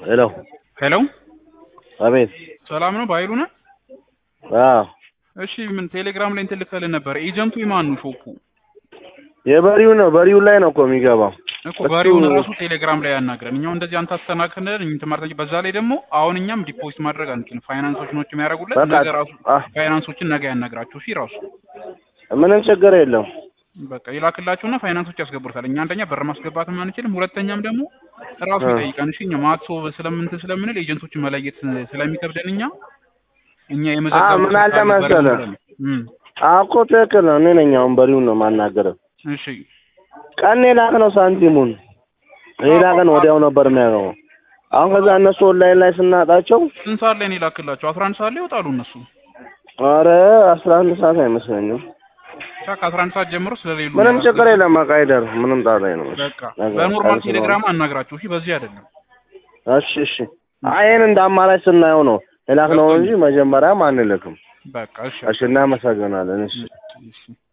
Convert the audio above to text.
ሄሎ ሄሎ አቤት። ሰላም ነው ባይሉ ነህ? አዎ እሺ ምን ቴሌግራም ላይ እንትን ልከልህ ነበር። ኤጀንቱ የማን ነው ሾፑ? የበሪው ነው። በሪው ላይ ነው እኮ የሚገባው። እኮ በሬውን ራሱ ቴሌግራም ላይ ያናግረን። እኛው እንደዚህ አንተ አስተናክነን እንትማርተኝ በዛ ላይ ደግሞ አሁን እኛም ዲፖዚት ማድረግ አንችልም። ፋይናንሶች ነው የሚያደርጉለት በቃ ነገ ራሱ አ- ፋይናንሶችን ነገ ያናግራችሁ። እሺ ራሱ ምንም ችግር የለም። በቃ ይላክላችሁና ፋይናንሶች ያስገቡታል። እኛ አንደኛ በር ማስገባትም አንችልም፣ ሁለተኛም ደግሞ ራሱ እ። ይጠይቃን። እሺ እኛ ማትሶ ስለምንትን ስለምንል ኤጀንቶችን መለየት ስለሚከብደን እኛ እኛ አ የመዘገቡ ምን አለ መሰለህ አዎ እኮ ትክክል ነው። እኔ ነኝ አሁን በሪውን ነው የማናገረው። እሺ ቀን የላክ ነው ሳንቲሙን ሌላ ቀን ወዲያው ነበር የሚያገባው። አሁን ከዛ እነሱ ኦንላይን ላይ ስናጣቸው ስንት ሰዓት ላይ ነው የላክላቸው? አስራ አንድ ሰዓት ላይ ይወጣሉ እነሱ ኧረ አስራ አንድ ሰዓት አይመስለኝም። ብቻ ከአስራ አንድ ሰዓት ጀምሮ ስለሌሉ ምንም ነው ችግር የለም። በቃ አይደር ምንም ጣጣ ነው። በቃ በኖርማል ቴሌግራም አናግራችሁ። እሺ በዚህ አይደለም። እሺ እሺ። አይ ይሄን እንደ አማራጭ ስናየው ነው የላክ ነው እንጂ መጀመሪያም አንልክም። በቃ እሺ እሺ እናመሰግናለን። እሺ እሺ